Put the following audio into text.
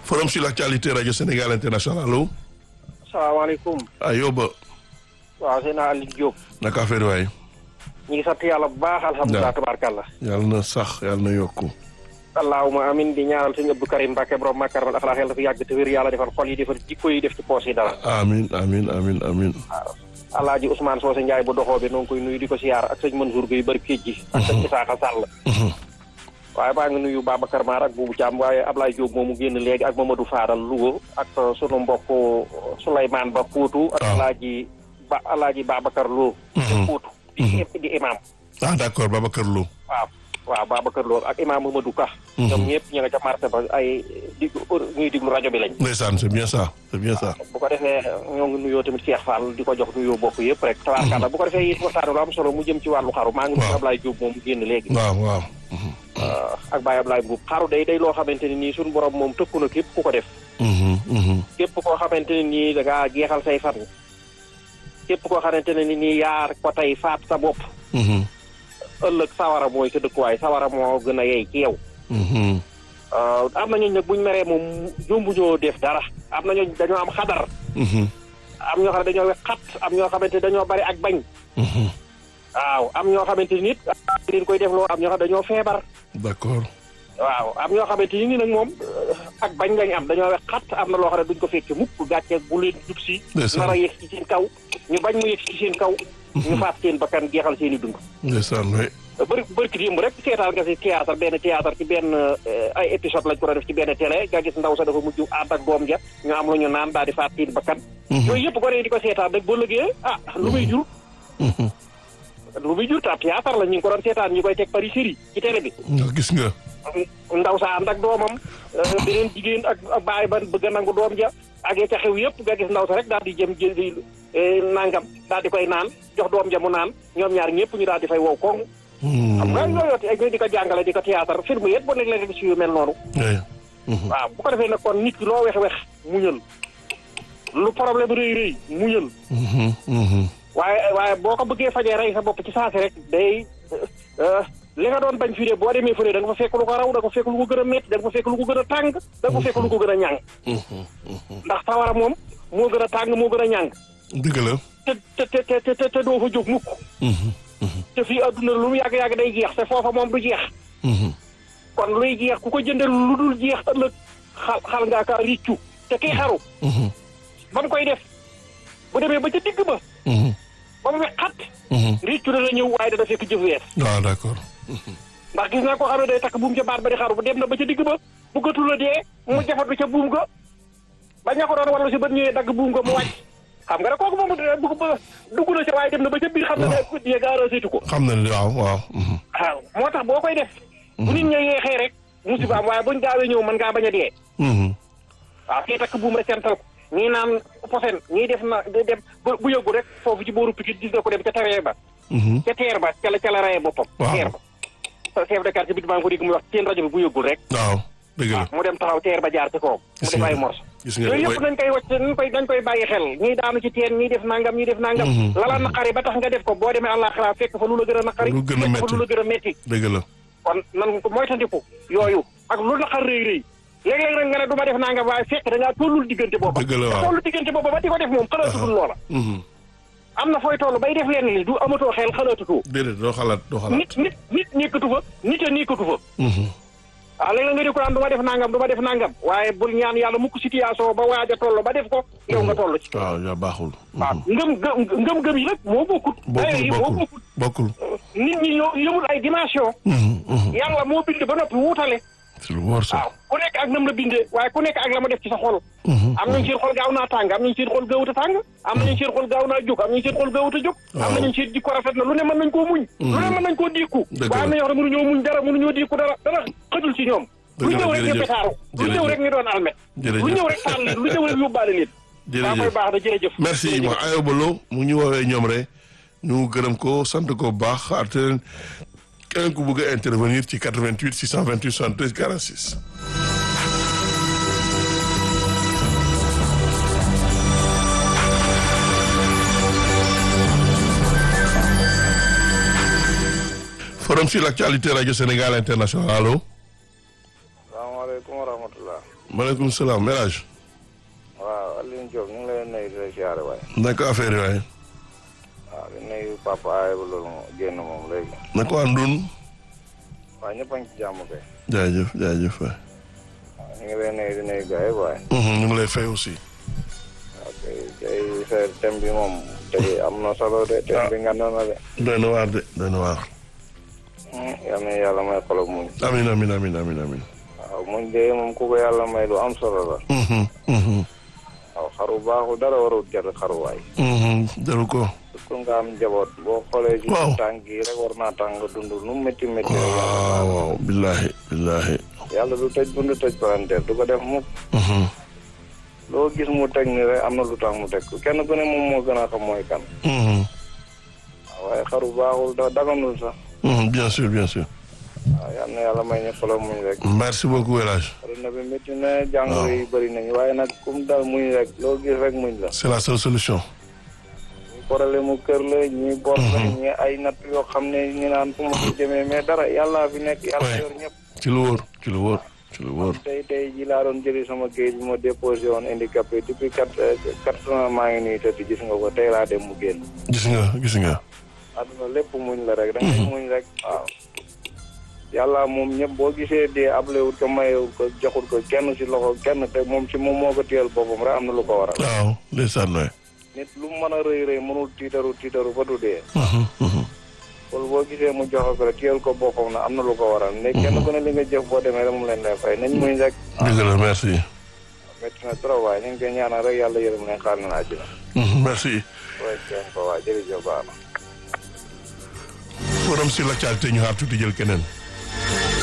forum sur l'actualité radio Sénégal international allo. salaamaaleykum. Ayoba. waaw seen Aliou Diop. naka affaire waay. ñu ngi sant yàlla bu baax. alhamdulilah tabaarkalla. yàlla na sax yàlla na yokku. allahuma amin di ñaanal sëñ Abdou Karim Mbacke borom makaram axlaa xel dafa yàgg te wér yàlla defal xol yi defal jikko yi def ci poos yi dara. amin amin amin amin waaw alaaji Ousmane Socé Ndiaye bu doxoo bi noo ngi koy nuyu di ko siyaar ak sëñ Mansour Gueye bari kéej ji. ak sëñ Isaaxa Sall. waaye baa ngi nuyu Babacar Mar ak Boubou Thiam waaye Ablaye Diop moomu génn léegi ak Mamadou Fadal Louga ak sunu mbokk Souleymane Ba Poutou. ak alaaji Ba alaaji Babacar Lo. Poutou di di imam. ah d'accord Babacar Lo. waaw waaw Babacar Lo ak imam Mamadou Ka. ñoom ñëpp ñu nga ca marché ba ay dig ñuy diglu rajo bi lañ. ndeysaan c'est bien ça c'est bien ça. bu ko defee ñoo ngi nuyoo tamit Cheikh Fall di ko jox nuyoo bokk yëpp rek. tabaarkalla bu ko defee it waxtaan lu am solo mu jëm ci wàllu xaru. maa ngi nuyu Ablaye Diop moom mu génn léegi. waaw waaw. ak Baye Ablaye Mbuub xaru day day loo xamante ne nii suñu borom moom tëkku na képp ku ko def. képp koo xamante ne nii da ngaa jeexal say fan. képp koo xamante ne nii yaar ko tey faat sa bopp. ëllëg sawara mooy sa dëkkuwaay sawara moo gën a yey ci yow. am na ñooñu nag buñ meree moom jombu ñoo def dara am na ñooñu dañoo am xadar. am ñoo xam ne dañoo wex xat am ñoo xamante ne dañoo bari ak bañ. waaw am ñoo xamante ni nit leen koy def loo am ñoo xam dañoo feebar. d'accord. waaw am ñoo xamante ni nag moom ak bañ lañ am dañoo wex xat am na loo xam ne duñ ko fekke mukk gàcce bu leen jub si. nar a yegg ci seen kaw ñu bañ mu yegg ci seen kaw. ñu faat seen bakkan jeexal seen i dund. ndeysaan oui. bëri bëri ki démb rek seetaan nga si théâtre benn théâtre ci benn ay épisode lañ ko doon def ci benn télé nga gis ndaw sa dafa mujj ànd ak doom ja ñu am lu ñu naan daal di faat seen bakkan. yooyu yëpp ko ne di ko seetaan rek boo lëgee ah lu muy jur. lu muy jur ta théâtre la ñu ngi ko doon seetaan ñu koy teg pari série ci télé bi. gis nga. ndaw sa ànd ak doomam beneen jigéen ak ak baay ba bëgg a nangu doom ja ak ya ca xew yëpp nga gis ndaw sa rek daal di jëm jël di nangam daal di koy naan jox doom ja mu naan ñoom ñaar ñëpp ñu daal di fay wow koŋ. xam nga yooyu di ko jàngale di ko théâtre film yëpp ba nekk la gis yu mel noonu. waaw bu ko defee nag kon nit ki loo wex wex muñal lu problème rëy rëy muñal. waaye waaye boo ko bëggee fajee rey sa bopp ci saasi rek day li nga doon bañ fii de boo demee fële da nga fa fekk lu ko raw da nga fa fekk lu ko gën a métti da nga fa fekk lu ko gën a tàng da nga fa fekk lu ko gën a ñàng ndax sawara moom moo gën a tàng moo gën a ñàng dëgg la te te te te te doo fa jóg mukk te fii adduna lu mu yàgg-yàgg day jeex te foofa moom du jeex kon luy jeex ku ko jëndee lu dul jeex ëllëg xal xal ngaa ka riccu te kii xaru ba mu koy def bu demee ba ca digg ba ba mu wex xat riccu dana ñëw waaye dana fekk jëf wees waaw d'accord ndax gis naa ko xam ne day takk buum ca baat ba di xaru bu dem na ba ca digg ba bëggatu la dee mu jafatu ca buum ga ba ña ko doon wàllu si bët ñëwee dagg buum ga mu wàcc xam nga ne kooku moom dugg ba dugg na ca waaye dem na ba ca biir xam na ne yee gaara saytu ko xam na ne waaw waaw waaw moo tax boo koy def bu nit ña yeexee rek musiba am waaye buñ gaawee ñëw mën ngaa bañ a dee waaw kii takk buum rek sental ko ñii naan posen ñii def na dem bu yëgu rek foofu ci booru pikit gis nga ko dem ca teree ba ca teer ba ca la ca la rayee boppam teer ba chef de quartier bi maa ngi ko dégg muy wax seen rajo bi bu yëgul rek waaw dëgg la mu dem taxaw teer ba jaar ci kawam mu def ay morso yooyu yëpp nañ koy wacc nañ koy dañ koy bàyyi xel ñii daanu ci teen ñii def nangam ñii def nangam lala naqari ba tax nga def ko boo demee àllaaxira fekk fa lu la gën a naqari fekk fa lu la gën a metti dëgg la kon nan ko moytandiku yooyu ak lu naqar rëy rëy léeg-léeg nag nga ne du ma def nangam waaye fekk da ngaa tollul diggante booba dëgg la waaw tollul diggante booba ba di ko def moom xalaatudul loola am na fooy toll bay def lenn li du amatoo xel xalaatutoo déedéet doo xalaat doo xalaat nit nit nit nekkatu fa nit a nekkatu fa waaw léeg-léeg nga di ko naan du ma def nangam du ma def nangam waaye bul ñaan yàlla mukk situation ba waaj a toll ba def ko yow nga toll ci waaw yaa baaxul waaw ngëm ngëm ngëm yi nag moo bokkut bokkul yi moo bokkul bokkut bokkul nit ñi ñoo yëmul ay dimension yàlla moo bind ba noppi wuutale c'est lu wóor sax waaw ku nekk ak nam la bindee waaye ku nekk ak la ma def ci sa xol am nañ seen xol gaaw naa tàng am nañ seen xol gaawut a tàng am nañ seen xol gaaw naa jóg am nañ seen xol gaawut a jóg am nañ seen jikko rafet na lu ne mën nañ koo muñ lu ne mën nañ koo diiku Dëgg waaye la. am na ñoo xam ne mënuñoo muñ dara mënuñoo diiku dara dara xëjul ci ñoom Dëgg lu la, ñëw rek ñu jërëjëf. petaaru lu ñëw Jërëjëf. rek ñu doon almet Jërëjëf. lu ñëw rek taal leen lu ñëw rek yóbbaale leen daa koy jërëjëf baax na jërëjëf merci mo Ayoba Lo mu ñu woowee ñoom rek ñu gërëm ko sant ko bu baax at keneen ku bëgg a intervenir ci 88 628 73 46 forum sur l'actualité radio Sénégal international allo salaamaaleykum wa rahmatulah. maaleykum salaam El Hadj. waaw Alioune Diop ñu ngi lay nuyu di la siyaare waaye. naka affaire yi waaye. waaw di nuyu papa Ayba loolu moom génn moom léegi. naka waa Ndun. waaw ñëpp a ngi ci jàmm kay. jaajëf jaajëf waay. waaw ñu ngi lay nuyu di nuyu gars yi waaye. ñu ngi lay fay aussi. waaw kay kay sa thème bi moom tey am na solo de thème bi nga noonu de. doy na waar de doy na waar. yal na yàlla may xol ak muñ. amin amin amin amin amin. waaw muñ de moom ku ko yàlla may lu am solo la. waaw xaru baaxul dara warul jar xaruwaay. jaru ko. surtout nga am njaboot boo xoolee. ci waaw tànk yi rek war naa tàng dund nu mu métti métti. waaw waaw billahi billahi. yàlla du tëj bundu tëj palanteer du ko def mukk. loo gis mu teg ni rek am na lu tax mu teg ko kenn ku ne moom moo gën a xam mooy kan. waaw waaye xaru baaxul da daganul sax. bien sûr bien sûr. waaw yal na yàlla may ñu xolo muñ rek. merci beaucoup El Hadj. aduna bi métti na jàngoro yi bëri nañu waaye nag kum dal muñ rek loo gis rek muñ la. c'est la seule solution. ñi problème mu kër la ñi bor la ñi ay natt yoo xam ne ñu naan fu ma ko jëmee mais dara yàlla fi nekk yàlla yor ñëpp. ci lu wóor ci lu wóor ci lu wóor. tey tey ji laa doon jëli sama kayit bi ma déposé woon handicapé depuis quatre quatre ans maa ngi nii tëdd gis nga ko tey laa dem mu génn. gis nga gis nga. aduna lépp muñ la rek da ngay muñ rek waaw. yàlla moom ñëpp boo gisee dee ablewut ko mayewut ko joxut ko kenn si loxo kenn te moom ci moom moo ko téyel boppam rek am na lu ko waral. waaw ndeysaan waay. nit lu mu mën a rëy rëy mënul tiitaru tiitaru ba du dee. loolu boo gisee mu joxe ko rek téyel ko boppam na am na lu ko waral. ne kenn ku ne li nga jëf boo demee rek mu leen lay fay nañ muñ rek. dëgg la merci. métti na trop waaye ñu ngi koy ñaanal rek yàlla yërëm leen xaar na àjjana. merci. waaye kenn ko waa jërëjëf baax na. forum sur l'actualité ñu xaar tuuti jël keneen.